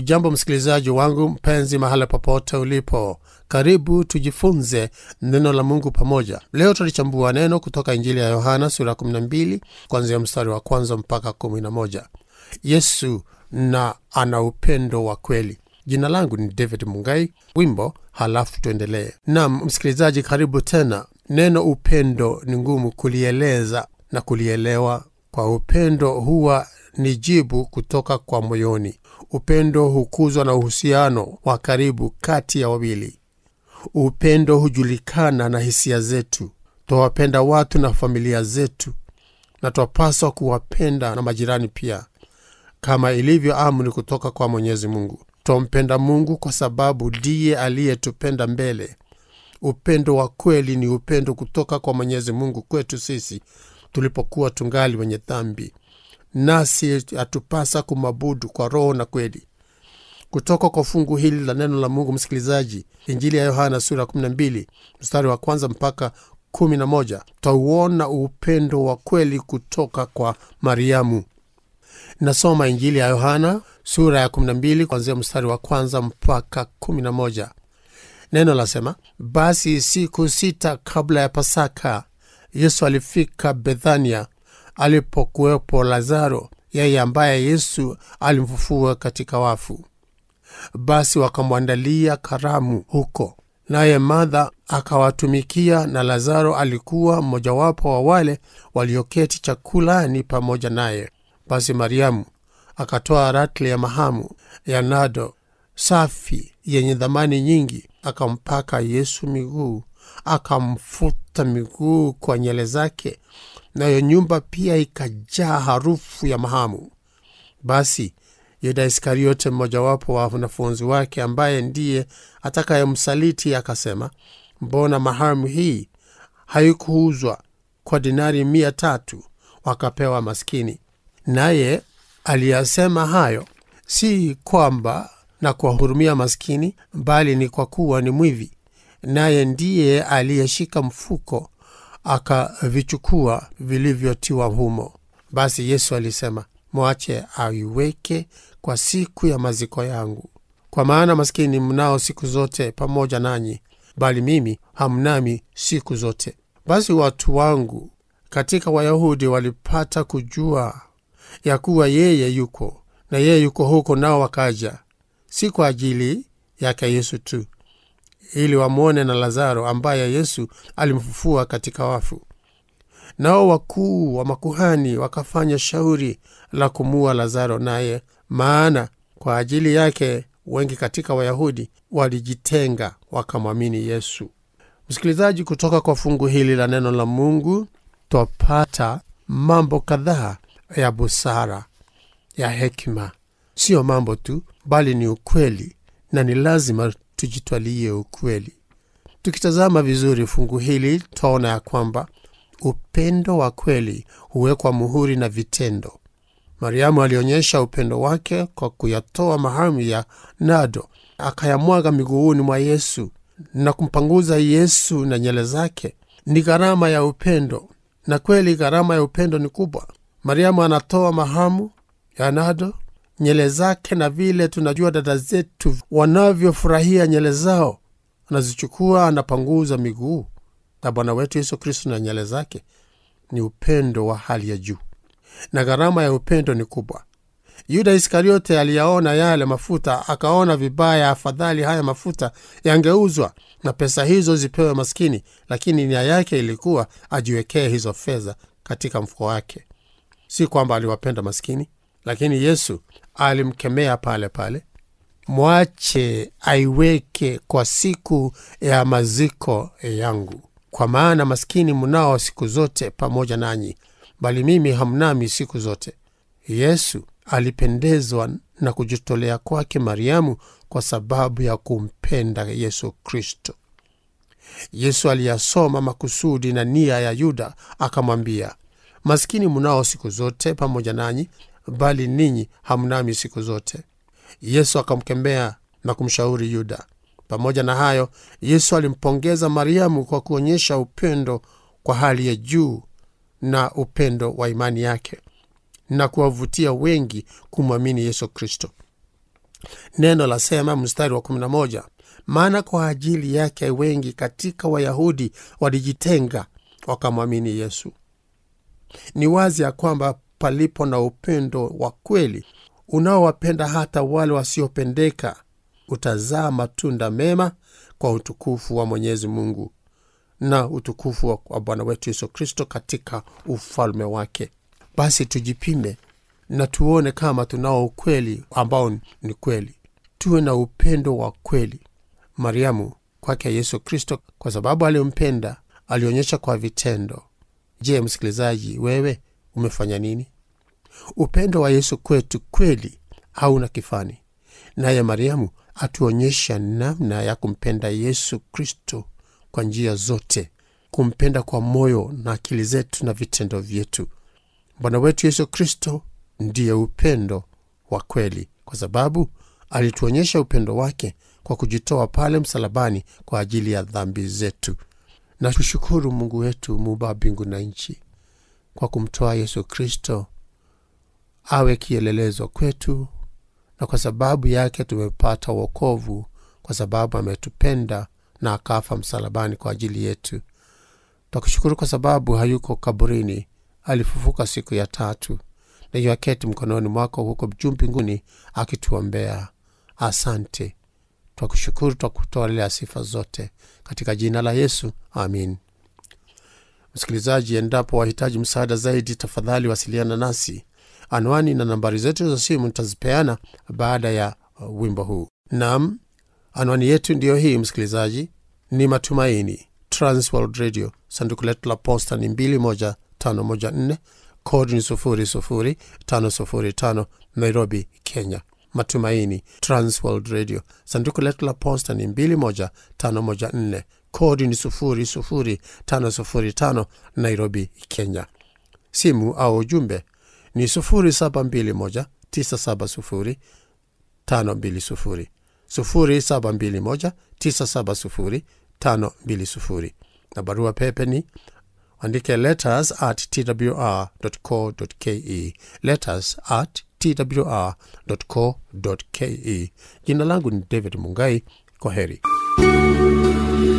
hujambo msikilizaji wangu mpenzi mahala popote ulipo karibu tujifunze neno la mungu pamoja leo tulichambua neno kutoka injili ya yohana sura 12 kuanzia mstari wa kwanza mpaka 11 yesu na ana upendo wa kweli jina langu ni david mungai wimbo halafu tuendelee nam msikilizaji karibu tena neno upendo ni ngumu kulieleza na kulielewa kwa upendo huwa ni jibu kutoka kwa moyoni upendo hukuzwa na uhusiano wa karibu kati ya wawili upendo hujulikana na hisia zetu twawapenda watu na familia zetu na twapaswa kuwapenda na majirani pia kama ilivyo amri kutoka kwa mwenyezi mungu twampenda mungu kwa sababu ndiye aliyetupenda mbele upendo wa kweli ni upendo kutoka kwa mwenyezi mungu kwetu sisi tulipokuwa tungali wenye dhambi nasi hatupasa kumabudu kwa roho na kweli kutoka kwa fungu hili la neno la mungu msikilizaji injili ya yohana sura 12 mstari wa kwanza mpaka 11 twauona upendo wa kweli kutoka kwa mariamu nasoma injili ya yohana sura ya 12 kuanzia mstari wa kwanza mpaka 11 neno lasema basi siku sita kabla ya pasaka yesu alifika bethania alipokuwepo lazaro yeye ambaye yesu alimfufua katika wafu basi wakamwandalia karamu huko naye madha akawatumikia na lazaro alikuwa mmojawapo wa wale walioketi chakulani pamoja naye basi mariamu akatoa ratli ya mahamu ya nado safi yenye dhamani nyingi akampaka yesu miguu akamfuta miguu kwa nyele zake nayo nyumba pia ikajaa harufu ya mahamu basi yuda iskariote mmojawapo wa wanafunzi wake ambaye ndiye atakayemsaliti akasema mbona mahamu hii haikuuzwa kwa dinari mia tatu wakapewa maskini naye aliyasema hayo si kwamba na kuwahurumia maskini bali ni kwa kuwa ni mwivi naye ndiye aliyeshika mfuko akavichukua vilivyotiwa humo basi yesu alisema mwache aiweke kwa siku ya maziko yangu kwa maana maskini mnao siku zote pamoja nanyi bali mimi hamnami siku zote basi watu wangu katika wayahudi walipata kujua ya kuwa yeye yuko na yeye yuko huko nao wakaja si kwa ajili yake yesu tu ili wamwone na lazaro ambaye yesu alimfufua katika wafu nao wakuu wa makuhani wakafanya shauri la kumua lazaro naye maana kwa ajili yake wengi katika wayahudi walijitenga wakamwamini yesu msikilizaji kutoka kwa fungu hili la neno la mungu twapata mambo kadhaa ya busara ya hekima siyo mambo tu bali ni ukweli na ni lazima tujitwalie ukweli tukitazama vizuri fungu hili twaona ya kwamba upendo wa kweli huwekwa muhuri na vitendo mariamu alionyesha upendo wake kwa kuyatoa mahamu ya nado akayamwaga miguuni mwa yesu na kumpanguza yesu na nyele zake ni gharama ya upendo na kweli gharama ya upendo ni kubwa mariamu anatoa mahamu ya nado nyele zake na vile tunajua dada zetu wanavyofurahia nyele zao anazichukua anapanguza miguu na bwana wetu yesu kristo na nyele zake ni upendo wa hali ya juu na gharama ya upendo ni kubwa yuda iskariote aliyaona yale mafuta akaona vibaya afadhali haya mafuta yangeuzwa na pesa hizo zipewe maskini lakini nia yake ilikuwa ajiwekee hizo fedha katika mfuko wake si kwamba aliwapenda maskini lakini yesu alimkemea pale pale mwache aiweke kwa siku ya maziko yangu kwa maana maskini mnao siku zote pamoja nanyi bali mimi hamnami siku zote yesu alipendezwa na kujitolea kwake mariamu kwa sababu ya kumpenda yesu kristo yesu aliyasoma makusudi na nia ya yuda akamwambia maskini mnao siku zote pamoja nanyi bali ninyi hamnami siku zote yesu akamkemea na kumshauri yuda pamoja na hayo yesu alimpongeza mariamu kwa kuonyesha upendo kwa hali ya juu na upendo wa imani yake na kuwavutia wengi kumwamini yesu kristo neno lasema mstari wa 11 maana kwa ajili yake wengi katika wayahudi walijitenga wakamwamini yesu ni wazi ya kwamba palipo na upendo wa kweli unaowapenda hata wale wasiopendeka utazaa matunda mema kwa utukufu wa mwenyezi mungu na utukufu wa bwana wetu yesu kristo katika ufalme wake basi tujipime na tuone kama tunao ukweli ambao ni kweli tuwe na upendo wa kweli mariamu kwake yesu kristo kwa sababu aliyompenda alionyesha kwa vitendo je msikilizaji wewe umefanya nini upendo wa yesu kwetu kweli hauna kifani naye mariamu atuonyesha namna ya kumpenda yesu kristo kwa njia zote kumpenda kwa moyo na akili zetu na vitendo vyetu bwana wetu yesu kristo ndiye upendo wa kweli kwa sababu alituonyesha upendo wake kwa kujitoa pale msalabani kwa ajili ya dhambi zetu na tushukuru mungu wetu muumba mbingu na nchi kwa kumtoa yesu kristo awe kielelezo kwetu na kwa sababu yake tumepata wokovu kwa sababu ametupenda na akafa msalabani kwa ajili yetu twakushukuru kwa sababu hayuko kaburini alifufuka siku ya tatu na yuaketi mkononi mwako huko juu mbinguni akituombea asante twakushukuru twakutolea sifa zote katika jina la yesu amin msikilizaji endapo wahitaji msaada zaidi tafadhali wasiliana nasi anwani na nambari zetu za simu nitazipeana baada ya uh, wimbo huu nam anwani yetu ndiyo hii msikilizaji ni matumaini transworld radio sanduku letu la posta ni 21514 kodi ni 00505 nairobi kenya matumaini transworld radio sanduku letu la posta ni 21514 kodi ni 00505 nairobi kenya simu au ujumbe ni 0721 970 520 0721 970 520 na barua pepe ni andike letters at twr co ke letters at twr co ke jina langu ni david mungai kwa heri